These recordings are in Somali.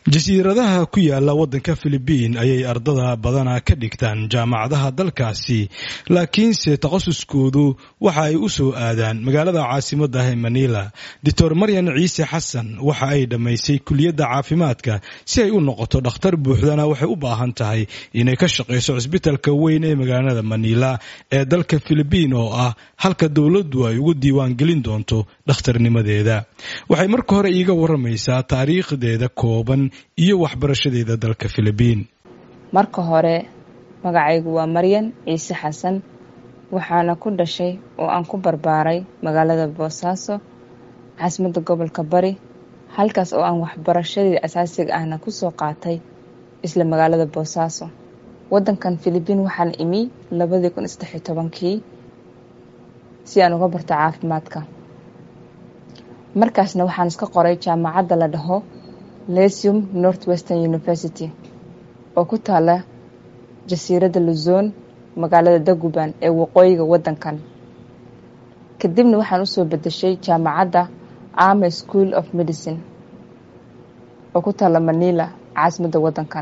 jasiiradaha ku yaala waddanka filibiin ayay ardada badana ka dhigtaan jaamacadaha dalkaasi laakiinse takhasuskoodu waxa ay u soo aadaan magaalada caasimadda ee manila doctor maryan ciise xasan waxa ay dhammaysay kuliyadda caafimaadka si ay u noqoto dhakhtar buuxdana waxay u baahan tahay inay ka shaqayso cisbitalka weyn ee magaalada manila ee dalka filibiin oo ah halka dowladdu ay ugu diiwaan gelin doonto dhakhtarnimadeeda waxay marka hore iiga waramaysaa taariikhdeeda kooban iyo waxbarashadeeda dalka filibiin marka hore magacaygu waa maryan ciise xasan waxaana ku dhashay oo aan ku barbaaray magaalada boosaaso caasimadda gobolka bari halkaas oo aan waxbarashadeeda asaasiga ahna kusoo qaatay isla magaalada boosaaso waddankan filibiin waxaan imi labadii kun saddexiyo tobankii si aan uga barto caafimaadka markaasna waxaan iska qoray jaamacadda la dhaho lesium north western university oo ku taala jasiiradda luzon magaalada daguban ee waqooyiga waddankan kadibna waxaan usoo bedeshay jaamacadda army school of medicine oo ku taala manila caasimadda waddankan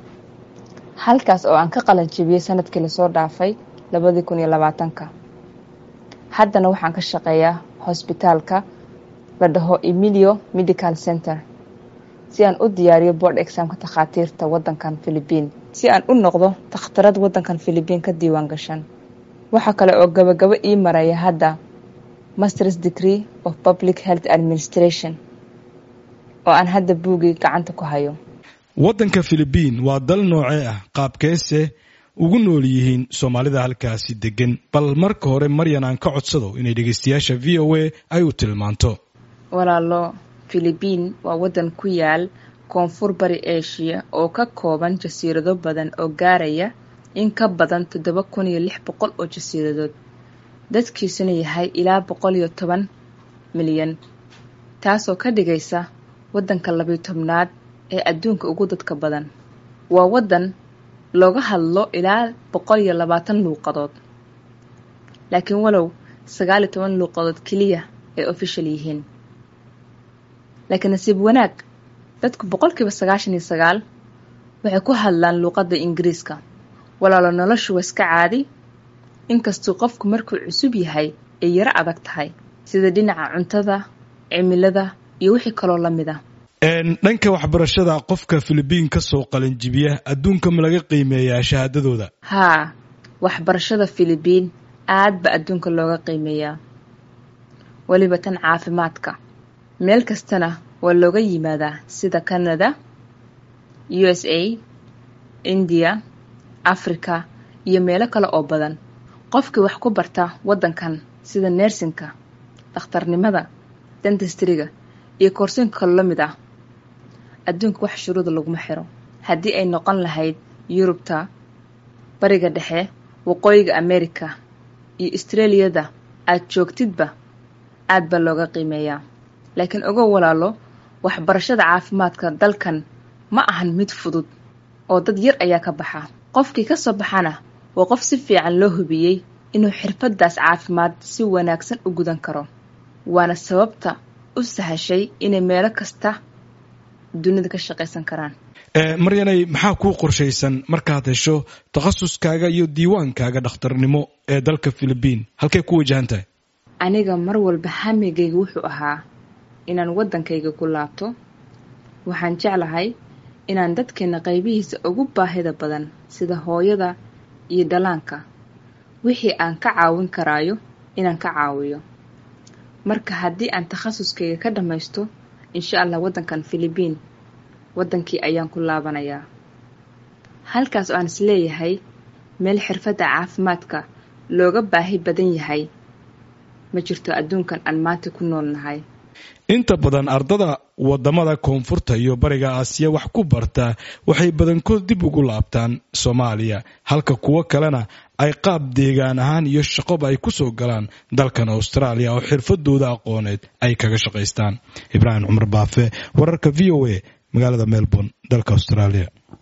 halkaas oo aan ka qalan jebiyey sanadkii lasoo dhaafay labadii kun iyo labaatanka haddana waxaan ka shaqeeyaa hosbitaalka la dhaho emilio medical center si aan u diyaariyo board examka takhaatiirta waddankan filibiin si aan u noqdo takhtarad waddankan filibiin ka diiwaan gashan waxaa kale oo gabagabo ii maraya hadda masters degree of public health administration oo aan hadda buugii gacanta ku hayo waddanka filibiin waa dal noocee ah qaabkeese ugu nool yihiin soomaalida halkaasi degan bal marka hore maryan aan ka codsado inay dhegeystayaasha v o a ay u tilmaanto walaalo filibiin waa waddan ku yaal koonfur bari eshiya oo ka kooban jasiirado badan oo gaaraya in ka badan toddoba kun iyo lix boqol oo jasiiradood dadkiisuna yahay ilaa boqol iyo toban milyan taasoo ka dhigaysa waddanka labiyo tobnaad ee adduunka ugu dadka badan waa waddan looga hadlo ilaa boqol iyo labaatan luuqadood laakiin walow sagaal iyo toban luuqadood keliya ay official yihiin laakiin nasiib wanaag dadku boqolkiiba sagaashan iyo sagaal waxay ku hadlaan luuqadda ingiriiska walaalo noloshu waa iska caadi inkastuu qofku markuu cusub yahay ay yaro adag tahay sida dhinaca cuntada cimilada iyo wixii kaloo la mid a dhanka waxbarashada qofka filibiin ka soo qalinjibiya adduunka ma laga qiimeeyaa shahaadadooda haa waxbarashada filibiin aad ba adduunka looga qiimeeyaa weliba tan caafimaadka meel kastana waa looga yimaadaa sida canada u s a indiya africa iyo meelo kale oo badan qofkii wax ku barta waddankan sida neersinka dhakhtarnimada dendistriga iyo koorsinka kalo la mid ah adduunka wax shuruuda laguma xiro haddii ay noqon lahayd yurubta bariga dhexe waqooyiga america iyo australiyada aad joogtidba aad baa looga qiimeeyaa laakiin ogow walaalo waxbarashada caafimaadka dalkan ma ahan mid fudud oo dad yar ayaa ka baxa qofkii ka soo baxana waa qof si fiican loo hubiyey inuu xirfaddaas caafimaad si wanaagsan u gudan karo waana sababta u sahashay inay meelo kasta dunida ka shaqaysan karaan maryanay maxaa kuu qorshaysan markaad hesho takhasuskaaga iyo diiwaankaaga dhakhtarnimo ee dalka filibiin halkay ku wajahan tahay aniga mar walba hamigayga wuxuu ahaa inaan waddankayga ku laabto waxaan jeclahay inaan dadkeena qaybihiisa ugu baahida badan sida hooyada iyo dhallaanka wixii aan ka caawin karaayo inaan ka caawiyo marka haddii aan takhasuskayga ka dhammaysto insha allah waddankan filibiin waddankii ayaan ku laabanayaa halkaas oo aan is leeyahay meel xirfadda caafimaadka looga baahi badan yahay ma jirto adduunkan aan maanta ku nool nahay inta badan ardada wadamada koonfurta iyo bariga aasiya wax ku barta waxay badankood dib ugu laabtaan soomaaliya halka kuwo kalena ay qaab deegaan ahaan iyo shaqoba ay kusoo galaan dalkan austraaliya oo xirfadooda aqooneed ay kaga shaqaystaan ibraahim cumar baafe wararka v o a magaalada melbourne dalka australia